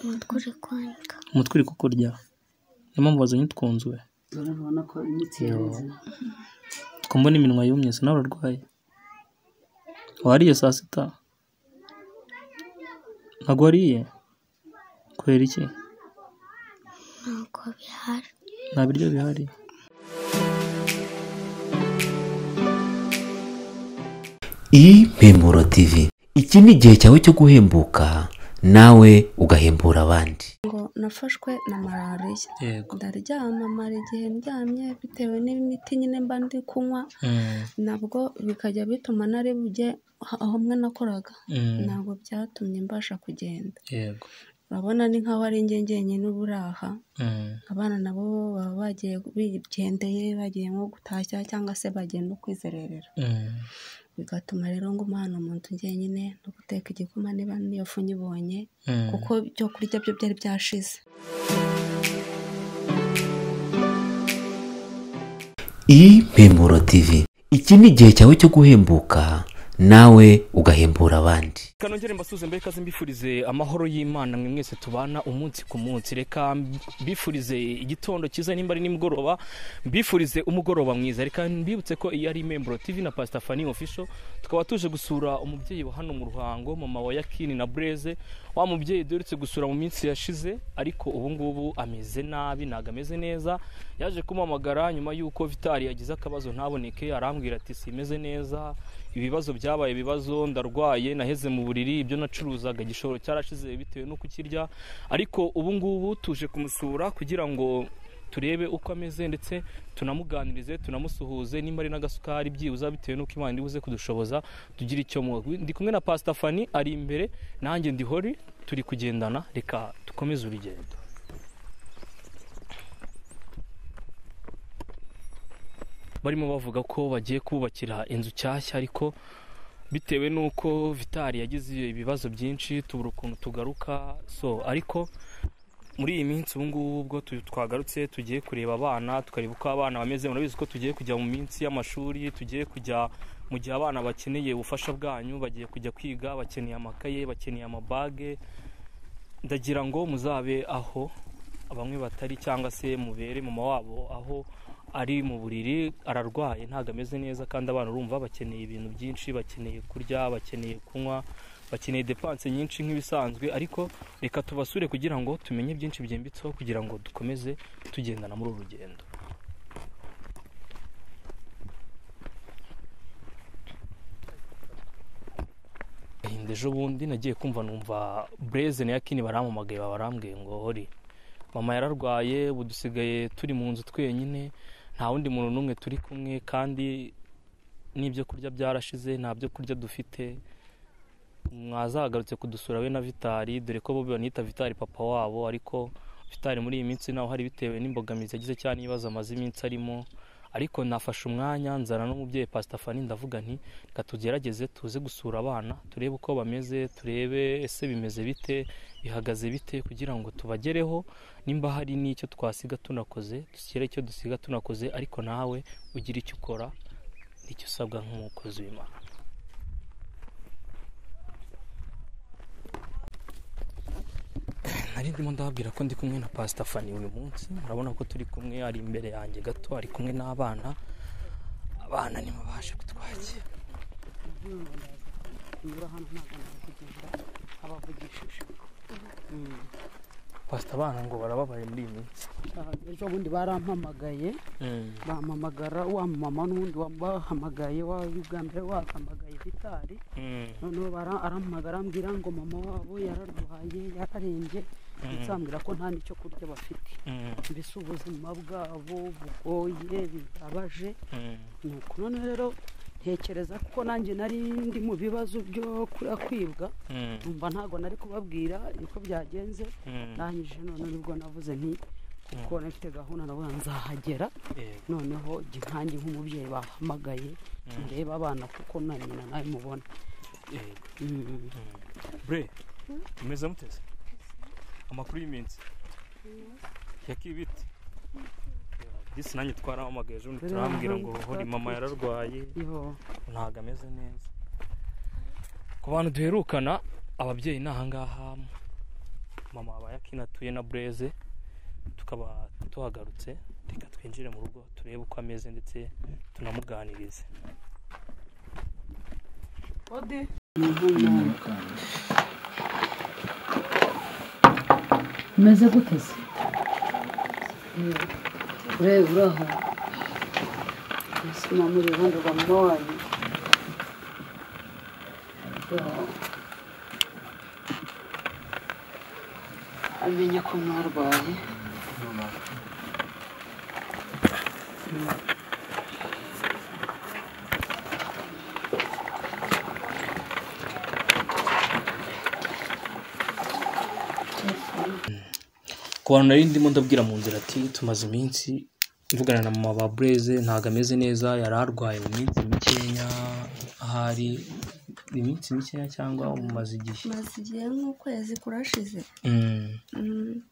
umutwe uri kwanika umutwe uri kukurya niyo mpamvu wazanye utwunzu we urabona ko imitsi yareze twumva n'iminwa yumye se nawe urarwaye wariye saa sita ntabwo wariye kubera iki ntabwo bihari nta biryo bihari impemburo tv iki ni igihe cyawe cyo guhembuka nawe ugahembura abandi ngo nafashwe na malariya yego ndaryama mara igihe ndyamye bitewe n'imiti nyine mba ndi kunywa nabwo bikajya bituma nari bujye aho mwe nakoraga ntabwo byatumye mbasha kugenda yego urabona ni nk'aho ari njye njyenyine uba uri aha abana nabo baba bagiye bigendeye bagiye nko gutashya cyangwa se bagiye no kwizererera bigatuma rero nguma hano mu nzu njyenyine no guteka igikoma niba n'iyo fu nyibonye kuko ibyo kurya byo byari byashize impemburo tv iki ni igihe cyawe cyo guhembuka nawe ugahembura abandi kanongere mbasuze mbere ikaze mbifurize amahoro y'imana mwe mwese tubana umunsi ku munsi reka mbifurize igitondo cyiza nimba ari nimugoroba mbifurize umugoroba mwiza reka mbibutse ko iyi ari membro tv na pasita fani official tukaba tuje gusura umubyeyi wa hano mu ruhango mama wa yakini na bureze wa mubyeyi duherutse gusura mu minsi yashize ariko ubu ngubu ameze nabi ntabwo ameze neza yaje kumuhamagara nyuma y'uko vitari yagize akabazo ntaboneke arambwira ati simeze neza ibibazo byabaye ibibazo ndarwaye naheze mu buriri ibyo nacuruzaga igishoro cyarashize bitewe n'uko ukirya ariko ubu ngubu tuje kumusura kugira ngo turebe uko ameze ndetse tunamuganirize tunamusuhuze nimba ari n'agasukari byibuza bitewe n'uko imana iri buze kudushoboza tugire icyo muha ndi kumwe na pasita fani ari imbere nanjye ndihori turi kugendana reka dukomeze urugendo barimo bavuga ko bagiye kubakira inzu nshyashya ariko bitewe n'uko vitari yagize ibibazo byinshi tubura ukuntu tugaruka so ariko muri iyi minsi ubu ngubu ubwo tu- twagarutse tugiye kureba abana tukareba uko abana bameze murabizi ko tugiye kujya mu minsi y'amashuri tugiye kujya mu gihe abana bakeneye ubufasha bwanyu bagiye kujya kwiga bakeneye amakaye bakeneye amabage ndagira ngo muzabe aho bamwe batari cyangwa se mubere mama wabo aho ari mu buriri ararwaye ntabwo ameze neza kandi abana urumva bakeneye ibintu byinshi bakeneye kurya bakeneye kunywa bakeneye depanse nyinshi nk'ibisanzwe ariko reka tubasure kugira ngo tumenye byinshi byimbitseho kugira ngo dukomeze tugendana muri uru rugendo ahinda ejo bundi nagiye kumva numva bureze na yakini barampamagaye barambwiye ngo hori mama yararwaye ubu dusigaye turi mu nzu twenyine nta wundi muntu n'umwe turi kumwe kandi n'ibyo kurya byarashize nta byo kurya dufite mwazagarutse kudusura we na vitari dore ko bo banita vitari papa wabo ariko vitari muri iyi minsi nawe hari bitewe n'imbogamizi yagize cyane n'ibibazo amaze iminsi arimo ariko nafashe umwanya nzana n'umubyeyi pasita fani ndavuga nti reka tugerageze tuze gusura abana turebe uko bameze turebe ese bimeze bite bihagaze bite kugira ngo tubagereho nimba hari n'icyo twasiga tunakoze dushyire icyo dusiga tunakoze ariko nawe ugire icyo ukora nicyo usabwa nk'umukozi w'imana nari ndimo ndababwira ko ndi kumwe na pasita fani uyu munsi murabona ko turi kumwe ari imbere yanjye gato ari kumwe n'abana abana nibo baje kutwakira nyura hano ntabwo nakugenda abavugishije pasita abana ngo barababaye muri iyi minsi Aha, ejo bundi barampamagaye bampamagara wa mama n'ubundi wabahamagaye wa bwa mbere wahamagaye vitari noneho bara- arampamagara arambwira ngo mama wabo yararwaye yararembye ndetse ambwira ko nta n'icyo kurya bafite mbese ubuzima bwabo bugoye bibabaje nuko none rero ntekereza kuko nanjye nari ndi mu bibazo byo kura kwibwa numva ntabwo nari kubabwira uko byagenze ndangije none nibwo navuze nti kuko nafite gahunda navuga nzahagera noneho jya nkanjye nk'umubyeyi bahamagaye ndebe abana kuko na nyina nawe mubona Mm. bre umeze muteze amakuru y'iminsi yakibite disi nanjye twarahamagaye ejo bundi Rero turambwira aha ngo ngaha hori mama twatwitse. yararwaye Yo. ntabwo ameze neza ku bantu duherukana ababyeyi ni ahangaha mama wabaye akinatuye na bureze tukaba tuhagarutse reka twinjire mu rugo turebe uko ameze ndetse tunamuganirize ode umeze gute se ureba uraha sima muri rundi rwa mama wanyu amenya ko narwaye ku bantu nari ndimo ndabwira mu nzira ati tumaze iminsi mvugana na mama ba bureze ntabwo ameze neza yari arwaye mu minsi mikeya ahari iminsi mikeya cyangwa mumaze igihe maze igihe nk'ukwezi kurashize Mm, Mm,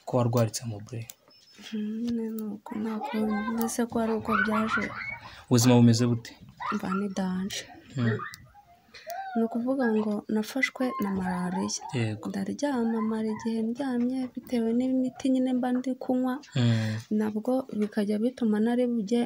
ko warwaritse mu burere mm, nyine ni uko nta kuntu mbese ko ari uko byaje ubuzima bumeze bute mba ni danje Mm, ni ukuvuga ngo nafashwe na malariya yego ndaryama mara igihe ndyamye bitewe n'imiti nyine mba ndi kunywa Mm, nabwo bikajya bituma nari bujye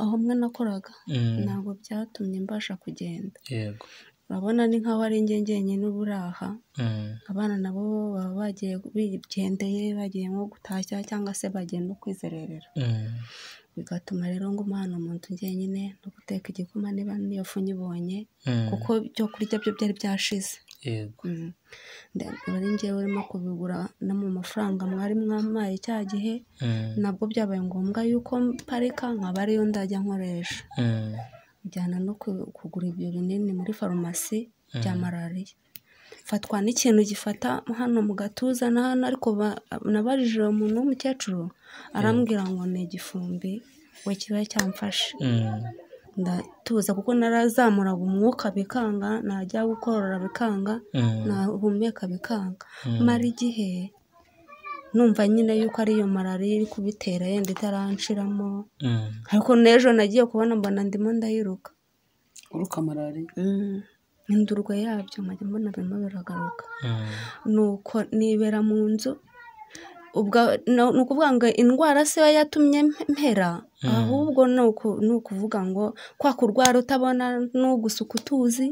aho mwe nakoraga mm, ntabwo byatumye mbasha kugenda yego urabona ni nk'aho ari njye njyenyine uba uraha Mm, abana nabo baba bagiye bigendeye bagiye nko gutashya cyangwa se bagiye no kwizererera mm, bigatuma rero nguma hano mu nzu njyenyine no guteka igikoma niba n'iyo fu nyibonye mm, kuko ibyo kurya byo byari byashize yego Mm. Nda- wari njyewe urimo kubigura no mu mafaranga mwari mwampaye cya gihe Mm, nabwo byabaye ngombwa yuko mparika nkaba ariyo ndajya nkoresha mm, njyana no ku- kugura ibyo binini muri farumasi bya Mm. malariya fatwa n'ikintu gifata hano mu gatuza na hano ariko ba- nabajije uwo muntu w'umukecuru arambwira ngo ni igifumbi we kiba cyamfashe mm, ndatuza kuko narazamuraga umwuka bikanga najya gukorora bikanga mm, nahumeka bikanga Mm. mara igihe numva nyine yuko ariyo malariya iri kubitera yenda itaranshiramo mm. ariko n'ejo nagiye kubona mbona ndimo ndayiruka uruka malariya indurwe yabyo nkajya mbona birimo biragaruka Mm, nuko nibera mu nzu ubwo ni ukuvuga ngo indwara se yo yatumye mpera ahubwo ni uku- ni ukuvuga ngo kwa kurwara utabona n'ugusuka utuzi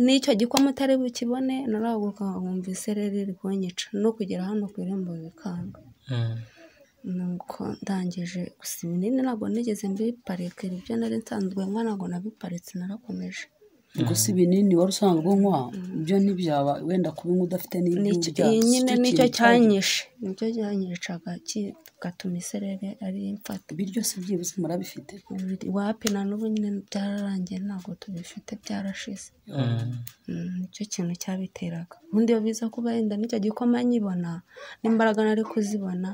n'icyo gikoma utari bukibone narahaguruka nkumva isereri iri kunyica no kugera hano ku irembo bikanga mm, nuko ndangije gusa ibinini ntabwo nigeze mbiparika ibyo nari nsanzwe nkwa ntabwo nabiparitse narakomeje gusa ibinini wari usanzwe unywa ibyo ntibyaba wenda kubinywa udafite Nicyo- n'ibyo iyi nyine nicyo cyanyishe nicyo cyanyicaga kigatuma iserere ari imfata ibi byose byibutse murabifite wapi na n'ubu nyine byararangiye ntabwo tubifite byarashize mm, Mm, nicyo kintu cyabiteraga ubundi iyo biza kuba yenda nicyo gikoma nyibona n'imbaraga nari kuzibona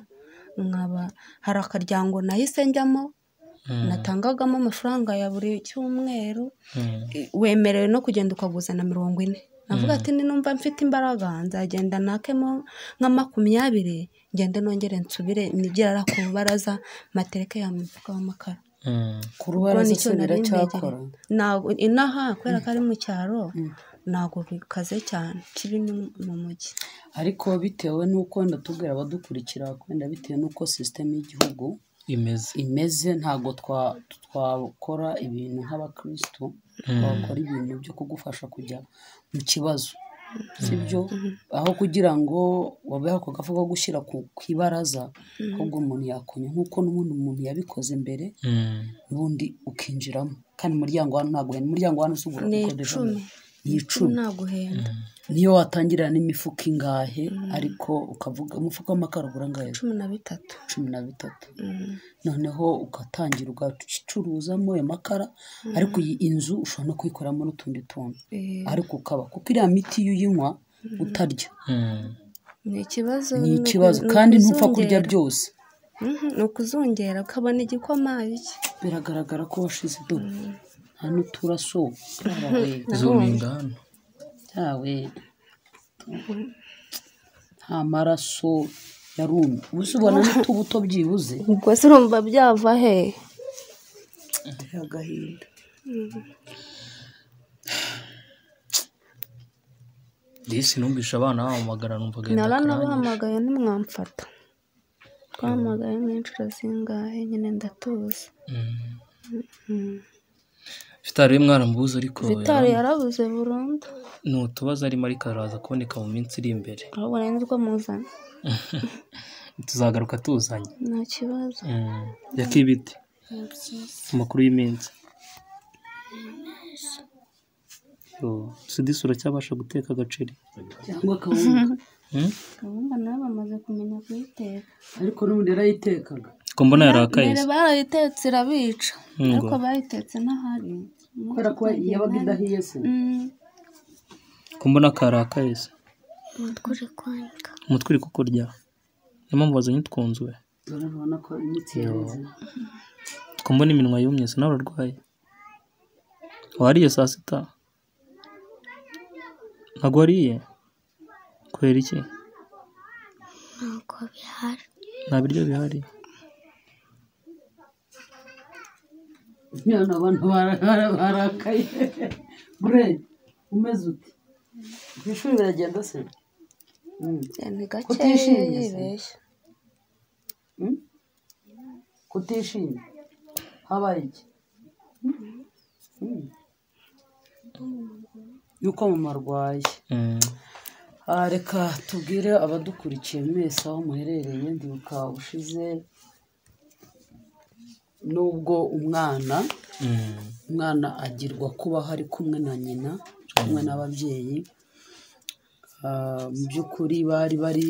nkaba hari akaryango nahise njyamo Mm. natangagamo amafaranga ya buri cyumweru mm, wemerewe no kugenda ukaguzana mirongo ine navuga ati ninumva mfite imbaraga nzagenda nakemo nka makumyabiri ngende nongere nsubire nigera ku rubaraza matereke ya mufuka w'amakara mm, ku rubaraza nicyo se nari biracyakora mbegereye. ntabwo inaha kubera ko ari mu cyaro ntabwo bikaze cyane kibi ni mu mujyi ariko bitewe n'uko wenda tubwira abadukurikira wenda bitewe n'uko sisiteme y'igihugu imeze imeze ntabwo twa- twakora ibintu nk'abakirisitu twakora ibintu byo kugufasha kujya mu kibazo sibyo aho kugira ngo wabe ako gafu ko gushyira ku ku ibaraza ahubwo umuntu yakonya nk'uko n'ubundi umuntu yabikoze mbere Mm, ubundi ukinjiramo kandi umuryango hano ntabwo uhenda umuryango hano usubira ni kukodesha icumi ni icumi nta guhenda niyo watangira n'imifuka ingahe ariko ukavuga umufuka w'amakara ugura angahe cumi na bitatu cumi na bitatu Mm. noneho ugatangira ugacuruzamo ayo makara ariko iyi inzu ushobora no kuyikoramo n'utundi tuntu Eh, ariko ukaba kuko iriya miti iyo uyinywa utarya mm, ni ikibazo ni ni uku- ikibazo ni kandi ntupfa kurya ukuzungera. byose Mhm, ni ukuzungera ukabona igikoma iki biragaragara ko washize idobo nta n'uturaso yawe zuminga hano yawe nta maraso yarumye ubuze ubona n'utubuto byibuze ubwo se urumva byava he biteye agahinda disi numvishe abana bahamagara numva agahinda naranabahamagaye ntimwamfata twahamagaye nk'inshuro zingahe nyine ndatuza Mm. vitari we mwarambuze ariko vitari yarabuze burundu ni utubazo arimo ariko araza kuboneka mu minsi iri imbere aho burenzwe muzana tuzagaruka tuzanye nta kibazo Mm. yakibite ni byiza amakuru y'iminsi Yo, sudisi uracyabasha guteka agaceri cyangwa kawunga Mm? gahunda nayo bamaze kumenya kuyiteka ariko n'ubundi yarayitekaga ko mbona yarakaye mbere se barayitetse irabica Ngo. ariko bayitetse n'ahari kubera ko yabaga idahiye se Mm, ko mbona karakaye se umutwe uri konka umutwe uri kukurya niyo mpamvu wazanye utwunzwe urabona ko imitsi yareze ko mbona iminwa yumye se nawe urarwaye wariye saa sita ntabwo wariye kubera iki ntabwo bihari nta biryo bihari nyine abantu bara- bara- barakaye gure umeze ute ku ishuri biragenda se Mm. ni gakeya Kutishimye se. yibeshya Mm? kutishimye habaye iki Mm. yuko mama arwaye Mm. Ah, reka tubwire abadukurikiye mwese aho muherereye ndibuka ushize n'ubwo umwana Mm. umwana agirwa kubaho ari kumwe na nyina kumwe n'ababyeyi Ah, mu by'ukuri bari bari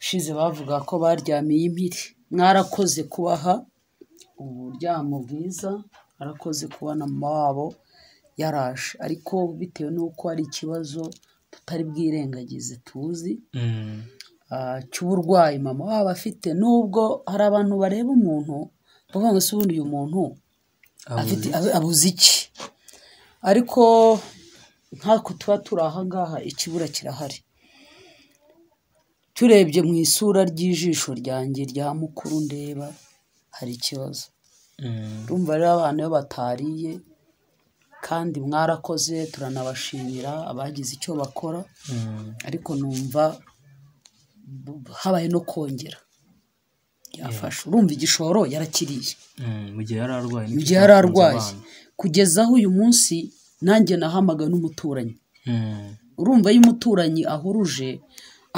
ushize bavuga ko baryamiye impiri mwarakoze kubaha uburyamo bwiza mwarakoze kubona mama wabo yaraje ariko bitewe n'uko hari ikibazo tutari bwirengagize tuzi Mm. ah, cy'uburwayi mama waba afite n'ubwo hari abantu bareba umuntu bavuga ngo se ubundi uyu muntu afite abu- abuze iki ariko nk'ako tuba turi aha ngaha ikibura kirahari turebye mu isura ry'ijisho ryanjye rya mukuru ndeba hari ikibazo Mm. urumva rero abana iyo batariye kandi mwarakoze turanabashimira abagize icyo bakora Mm. ariko numva bu- habaye no kongera yafasha urumva igishoro yarakiriye Mm. mu gihe yari arwaye mu gihe yari arwaye kugeza aho uyu munsi nanjye nahamaga n'umuturanyi Mm. urumva iyo umuturanyi ahuruje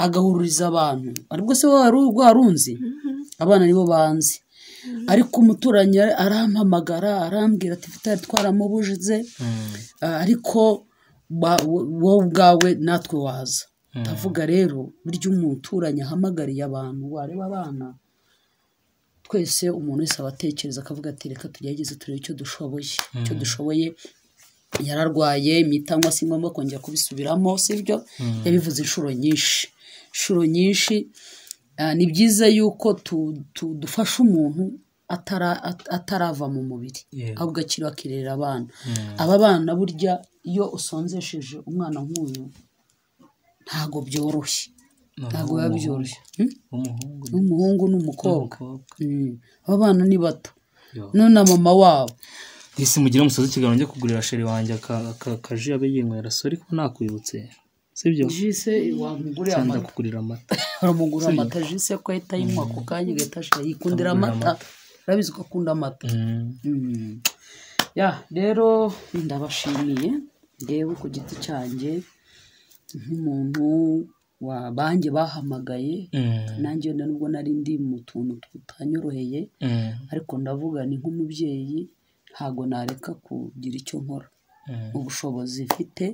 agahururiza abantu aribwo se wowe wari warunzi abana nibo banzi ariko umuturanyi ara- arampamagara arambwira ati vitari twaramubujize Mm. Ah, ariko ba- wo- wowe ubwawe natwe waza ndavuga rero burya umuturanyi ahamagariye abantu wareba abana twese umuntu wese aba atekereza akavuga ati reka tugerageze turebe icyo dushoboye icyo dushoboye yararwaye imiti anywa si ngombwa kongera kubisubiramo sibyo yabivuze inshuro nyinshi inshuro nyinshi ah, ni byiza yuko tu- tu- dufasha umuntu atara- at- atarava mu mubiri Yego. ahubwo akiri akirera abana aba bana burya iyo usonzesheje umwana nk'uyu ntabwo byoroshye ntabwo biba byoroshye Hmm? w'umuhungu n'umuhungu n'umukobwa n'umukobwa Mm. aba bana ni bato Yo. no na mama wabo disi mugire umusozi ikiganiro njye kugurira sheri wanjye aka- aka- akaji abe yinywera sori ko nakwibutse sibyo jise wamugurira cyangwa ndakugurira amata aramugura amata jise ko ahita ayinywa ako kanya agahita ashira yikundira amata urabizi ko akunda amata Mm. Mm. ya rero ndabashimiye ngewe ku giti cyanjye nk'umuntu wabanjye bahamagaye Mm. nanjye wenda nubwo nari ndi mu tuntu tutanyoroheye Mm. ariko ndavuga ni nk'umubyeyi ntabwo nareka kugira icyo nkora Mm. ubushobozi mfite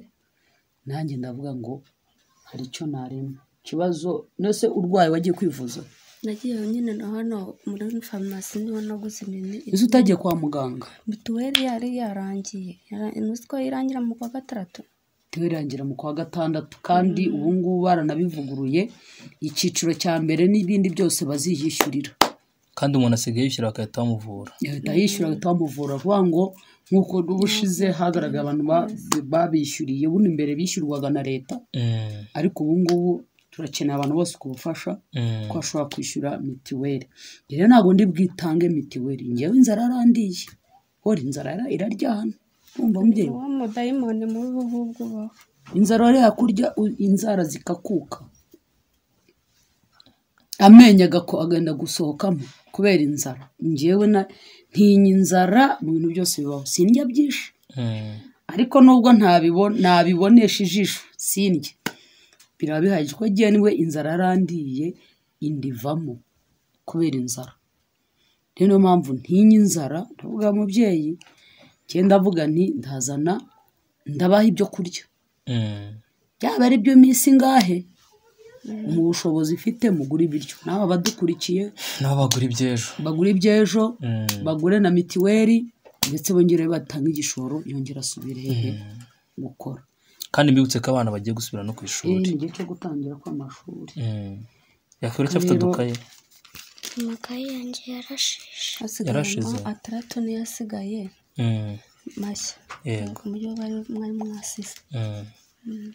nanjye ndavuga ngo hari icyo narema ikibazo nose urwaye wagiye kwivuza nagiye nyine na hano muri farumasi niho naguze imiti ese utagiye kwa muganga mituweli yari yarangiye Yara- uzi ko irangira mu kwa gatandatu tubirangira mu kwa gatandatu kandi ubu ngubu baranabivuguruye icyiciro cya mbere n'ibindi byose baziyishyurira kandi umuntu asigaye yishyura agahita bamuvura leta yishyura bahita bamuvura vuba ngo nk'uko n'ubushize hagaragaye abantu ba- babishyuriye buno imbere bishyurwaga na leta Mm. ariko ubu ngubu turakeneye abantu bose ku bufasha Mm. ko bashobora kwishyura mitiweli Njye rero ntabwo ndi bwitange mitiweli ngewe inzara yarandiye hori inzara ira- iraryana urumva mubyeyi uwo mudayimoni mubi ubu ngubu ubaho inzara wariha kurya u- inzara zikakuka amenyo agako agenda gusohokamo kubera inzara ngewe na ntinya inzara mu bintu byose bibaho sindya byinshi ariko nubwo ntabibo- ntabibonesha ijisho sindya biraba bihagije ko agiye niwe inzara yarandiye indivamo kubera inzara rero niyo mpamvu ntinya inzara ndavuga mubyeyi ngenda ndavuga nti ndazana ndabaha ibyo kurya byaba ari byo minsi ingahe mu bushobozi ifite mugura ibiryo nawe abadukurikiye nabo bagura iby'ejo bagure iby'ejo Mm. bagure na mitiweli ndetse bongere batange igishoro yongera asubire hehe gukora kandi mbibutse ko abana bagiye gusubira no ku iyi ishuri ni igihe cyo gutangira kw'amashuri Mm. yakwira icyo afite Rero- udukaye amakaye yanjye yarashishe hasigayemo Yarashize. ataratu niyo asigaye Mm. mashya Yego. ku buryo bari mwari mwasize Mm.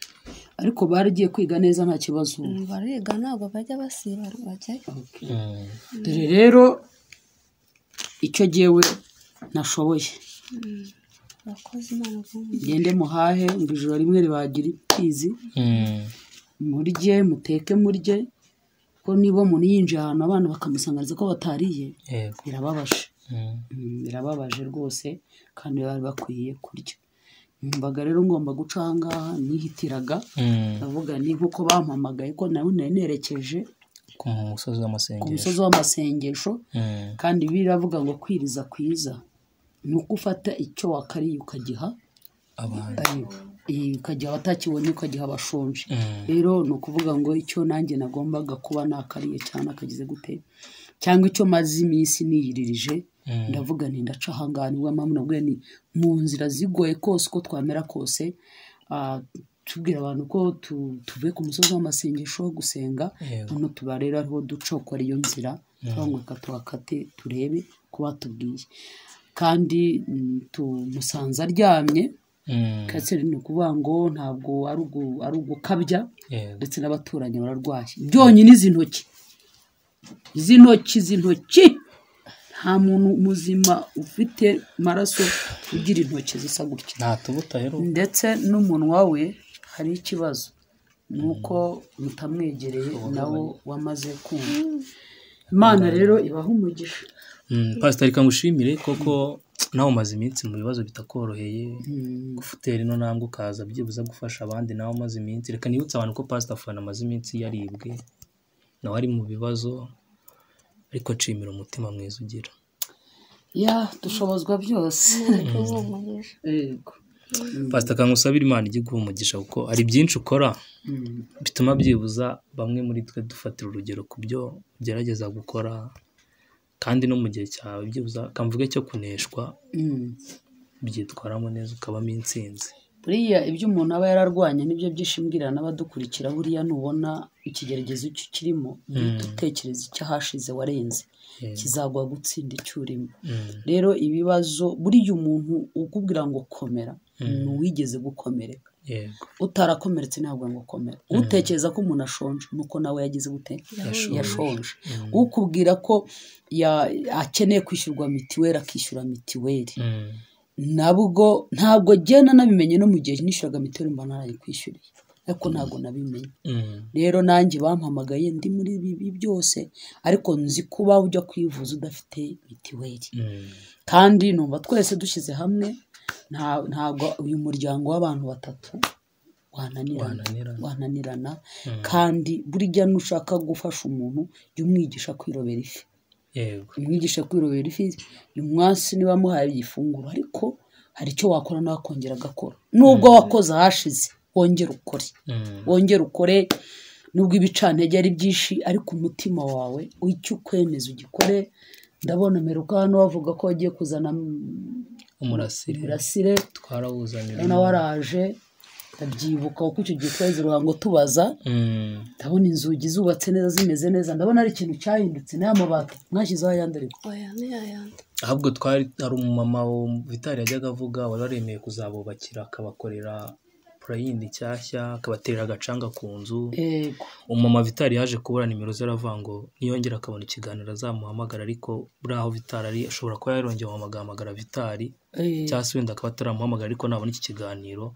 ariko baragiye kwiga neza nta kibazo Mm, bariga ntabwo bajya basiba bajyayo Mm. dore rero icyo jyewe nashoboye bakoze imana z'umuntu ngende muhahe ngo ijoro rimwe ribagira imfizi Mm. murye muteke murye ko niba umuntu yinjiye ahantu abana bakamusangariza ko batariye Yego. birababaje Mm. Mm, birababaje rwose kandi bari bakwiye kurya numvaga rero ngomba guca aha ngaha nihitiraga Mm. ndavuga ni nk'uko bampamagaye ko nawe nari nerekeje ku musozi ku w'amasengesho musozi w'amasengesho Mm. kandi biravuga ngo kwiriza kwiza ni uko ufata icyo wakariye ukagiha abantu ari- i- ukagiha abatakibonye ukagiha abashonje Mm. rero ni ukuvuga ngo icyo nanjye nagombaga kuba nakariye cyane akagize gute cyangwa icyo maze iminsi niyiririje Mm. ndavuga nti ndaca ahangaha nibwo mpamvu navuga ni mu nzira zigoye kose uko twamera kose ah, tubwira abantu ko tu- tuvuye ku musozi w'amasengesho wo gusenga Yego. hano tuba rero ariho duca uko ariyo nzira tuba reka tuhakate turebe ko batubwiye kandi mm, tumusanze aryamye Mm. kanseri ni ukuvuga ngo ntabwo ari ugu- ari ugukabya Yego. ndetse n'abaturanyi bararwaye byonyine izi ntoki izi ntoki izi ntoki nta muntu muzima ufite amaraso ugira intoki zisa gutya nta tubuta rero ndetse n'umunwa we hari ikibazo ni uko mutamwegereye nawo wamaze kumva imana rero ibaha umugisha Mm, pasiteri reka ngushimire koko nawe umaze iminsi mu bibazo bitakoroheye gufutera ino ntambwe ukaza byibuze gufasha abandi nawe umaze iminsi reka nibutse abantu ko pasita fana amaze iminsi yaribwe nawe ari mu bibazo ariko nshimira umutima mwiza ugira ya dushobozwa byose bihumurije yego pasita kangusabira imana ijye guha umugisha kuko hari byinshi ukora Mm. bituma byibuza bamwe muri twe dufatira urugero ku byo ugerageza gukora kandi no mu gihe cyawe byibuza kamvuge cyo kuneshwa Mm. byitwaramo neza ukabamo intsinzi buriya ibyo umuntu aba yararwanye nibyo byishimwira n'abadukurikira buriya nubona ikigeragezo icyo kirimo uhite utekereza icyo ahashize warenze kizaguha gutsinda icyo urimo Mm, rero ibibazo buriya umuntu ukubwira ngo komera ni uwigeze gukomereka yego utarakomeretse ntabwo ngo komera utekereza ko umuntu ashonje nuko nawe yagize gute yashonje ukubwira ko ya- akeneye kwishyurwa mitiweli akishyura mitiweli Mm, nabwo ntabwo genda nabimenye no mu gihe nishyuraga mituweli mba narayikwishyuriye ariko ntabwo nabimenye mm, rero nanjye bampamagaye ndi muri bibi byose ariko nzi kuba ujya kwivuza udafite mituweli mm, kandi numva twese dushyize hamwe nta- ntabwo uyu muryango w'abantu batatu wananirana Wananirana. wananirana kandi burya nushaka gufasha umuntu jya umwigisha kwirobera ifi yego umwigisha kwirobera ifi uyu munsi niba muhaye igifunguro ariko hari icyo wakora nawe akongera agakora nubwo wakoze ahashize wongere ukore Mm, wongere ukore nubwo ibicantege ari byinshi ariko umutima wawe icyo ukwemeza ugikore ndabona meruka hano bavuga ko wagiye kuzana umurasire imirasire twarawuzanira nawe waraje ndabyibuka kuko icyo gihe twaheze uruhango tubaza Mm, ndabona inzugi zubatse neza zimeze neza ndabona ari ikintu cyahindutse n'aya mabati mwashyizeho ayandi ariko oya ni ayandi ahubwo twari hari umumama wo vitari yajyaga avuga wari waremeye kuzabubakira akabakorera purayindi nshyashya akabaterera agacanga ku nzu yego umumama vitari yaje kubura nimero ze aravuga ngo niyongera akabona ikiganiro azamuhamagara ariko buriya aho vitari ari ashobora kuba yarongeye guhamagara vitari Eh, cyangwa se wenda akaba ataramuhamagara ariko nabona iki kiganiro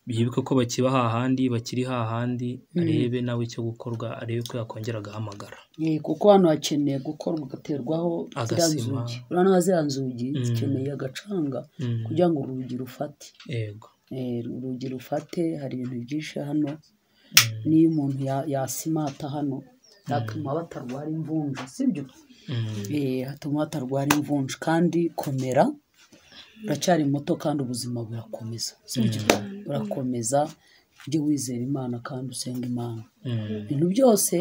bibuke ko bakiba hahandi bakiri hahandi arebe nawe icyo gukorwa arebe ko yakongera agahamagara Eh, kuko hano hakeneye gukorwa ugaterwaho ziriya Agasima. nzugi urabona ziriya nzugi Mm. zikeneye agacanga Mm. kugira ngo urugi rufate yego Eh, urugi rufate hari ibintu byinshi hano n'iyo umuntu ya- yasimata hano yatuma batarwara imvunja sibyo Mm. Eh, hatuma batarwara imvunja kandi komera uracyari muto kandi ubuzima burakomeza sibyo burakomeza ujye wizera imana kandi usenga imana Mm. ibintu byose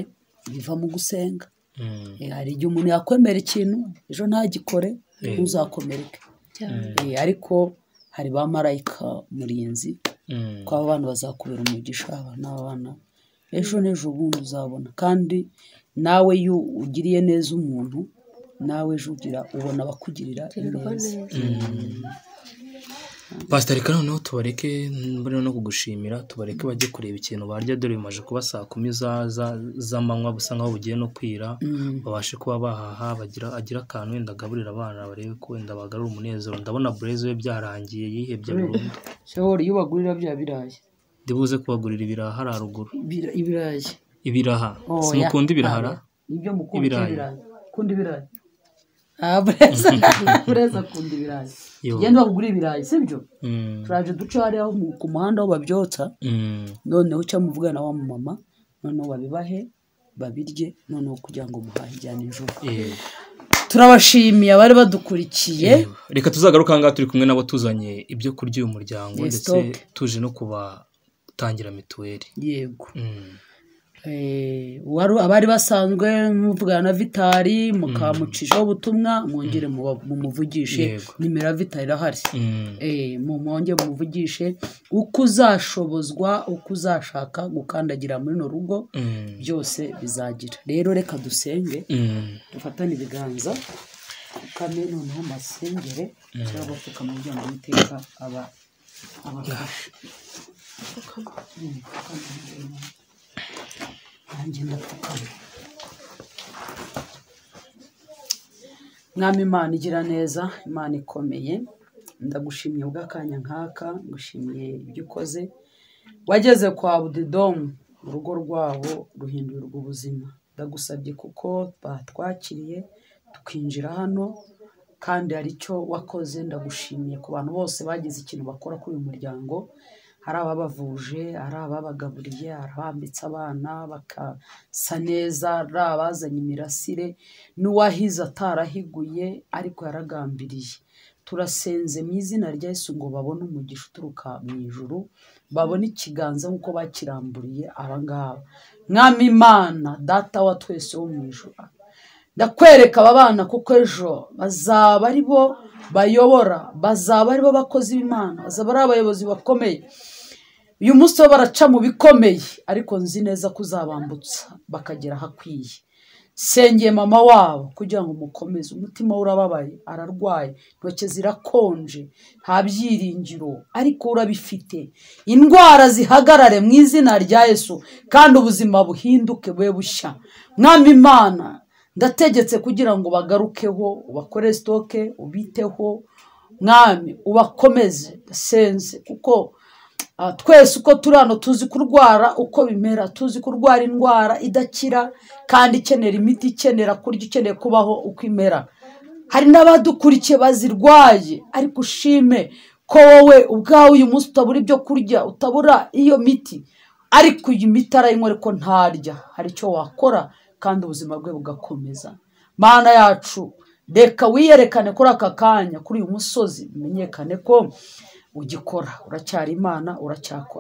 biva mu gusenga Mm. Eh, hari igihe umuntu yakwemera ikintu ejo ntagikore Eh. ntuzakomereke Eh, ariko hari ba marayika murinzi Mm. ko aba bana bazakubera umugisha aba ni abana ejo n'ejo bundi uzabona kandi nawe iyo ugiriye neza umuntu nawe ejo ugira ubona abakugirira neza pasita reka noneho tubareke mbona no kugushimira tubareke bajye kureba ikintu barya dore bimaze kuba saa kumi za- za- z'amanywa busa nkaho bugiye no kwira babashe kuba bahaha bagira agira akantu wenda agaburira abana barebe ko wenda bagarura umunezero ndabona bureze we byarangiye yihebye burundu shobora iyo bagurira bya birayi ndibuze kubagurira ibiraha hariya haruguru Ibira- ibirayi ibiraha simukunda ibirahara ibyo mukunda Ibirayi. ibirayi ukunda ibirayi Ah, bureza bureza akunda ibirayi Yo. tugenda bakugura ibirayi sibyo Mm, turaje duce hariya mu- ku muhanda aho babyotsa mm, noneho cyangwa muvugana na wa mumama noneho babibahe babirye noneho kugira ngo muhahe ijya nijoro yego. turabashimiye abari badukurikiye Yego. reka tuzagaruka ahangaha turi kumwe nabo tuzanye ibyo kurya uyu muryango Yes, ndetse stop. tuje no kubatangira mituweli yego Mm. Eh, uwari- abari basanzwe muvugana na vitari mukamucishaho ubutumwa mwongere muba- mumuvugishe Yego. nimero ya vitari irahari Mm. Eh, mu mwongere mumuvugishe uko uzashobozwa uko uzashaka gukandagira muri runo rugo Mm. byose bizagira rero reka dusenge Mm. dufatane ibiganza dupfukame noneho masengere cyangwa bapfukame kugira ngo uwiteka aba abafashe nanjye ndapfukama mwami imana igira neza imana ikomeye ndagushimye bw'akanya nk'aka ngushimiye ibyo ukoze wageze kwa budidomu urugo rwabo ruhindurirwa ubuzima ndagusabye kuko batwakiriye tukinjira hano kandi hari icyo wakoze ndagushimiye ku bantu bose bagize ikintu bakora kuri uyu muryango hari ababavuje hari ababagaburiye hari abambitse abana bakasa neza hari abazanye imirasire n'uwahize atarahiguye ariko yaragambiriye turasenze mu izina rya Yesu ngo babone umugisha uturuka mu ijuru babone ikiganza nk'uko bakiramburiye abangaba mwami imana data wa twese wo mu ijuru ndakwereka aba bana kuko ejo bazaba ari bo bayobora bazaba ari bo bakozi b'imana bazaba ari abayobozi bakomeye uyu munsi bo baraca mu bikomeye ariko nzi neza ko uzabambutsa bakagera ahakwiye sengeye mama wabo kugira ngo umukomeze umutima we urababaye ararwaye intoki zirakonje nta byiringiro ariko urabifite indwara zihagarare mu izina rya yesu kandi ubuzima buhinduke bube bushya mwami imana ndategetse kugira ngo bagarukeho ubakore sitoke ubiteho mwami ubakomeze senze kuko Ah, twese uko turi hano tuzi kurwara uko bimera tuzi kurwara indwara idakira kandi ikenera imiti ikenera kurya ikeneye kubaho uko imera hari n'abadukurikiye bazirwaye ariko ushime ko wowe ubwawe uyu munsi utabura ibyo kurya utabura iyo miti ariko iyi miti arayinywa ariko ntarya hari icyo wakora kandi ubuzima bwe bugakomeza mana yacu reka wiyerekane kuri aka kanya kuri uyu musozi bimenyekane ko ugikora uracyari imana uracyakora